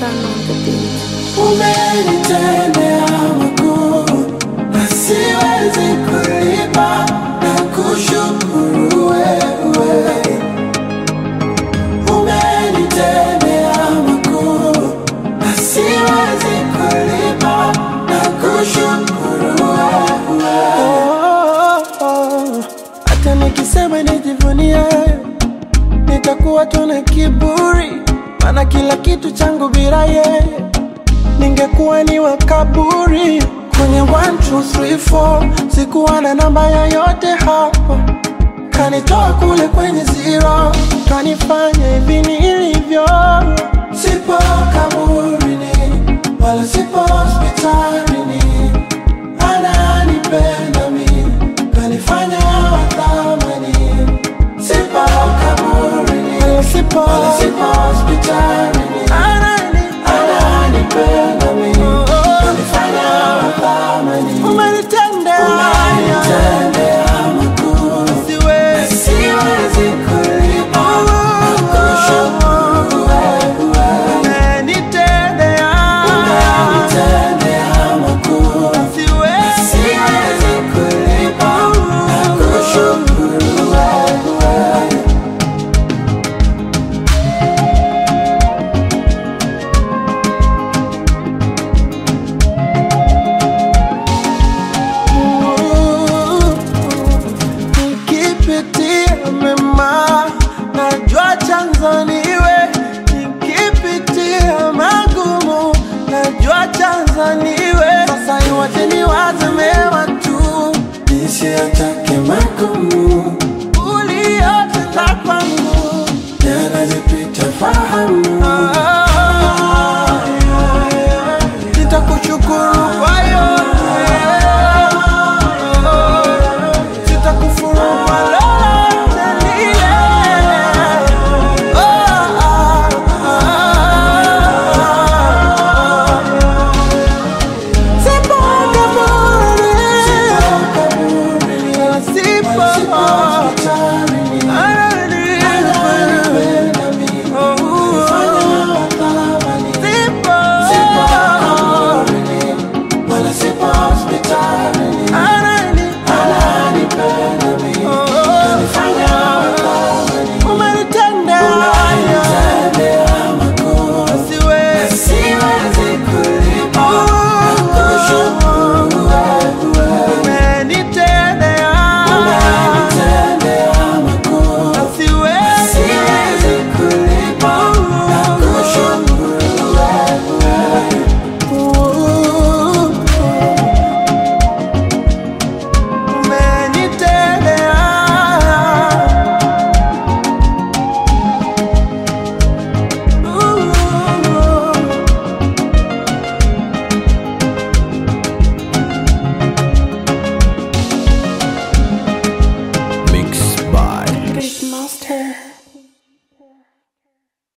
Sun on the beat. Umenitendea makuu na siwezi kulipa na kushukuru wewe. Umenitendea makuu na siwezi kulipa na kushukuru wewe. Oh, oh, hata nikisema nijivunie nitakuwa tu na kiburi, maana kila kitu changu bila yeye ningekuwa ni wa kaburi. Kwenye 1 2 3 4 sikuwa na namba yoyote hapo, kanitoa kule kwenye zero, kanifanya hivi nilivyo. Sipo kaburini wala sipo hospitalini, ananipenda mi, kanifanya wa thamani. Sipo kaburini wala sipo wala sipo hospitalini, ananipenda mi, kanifanya wa thamani. Umenitendea makuu, siwezi kulipa na kushukuru wewe. Umenitendea makuu, siwezi kulipa na kushukuru wewe. Nikipitia mema najua chanzo niwe, nikipitia magumu najua chanzo niwe. Sasa iwache niwaze mema tu, nisiachake magumu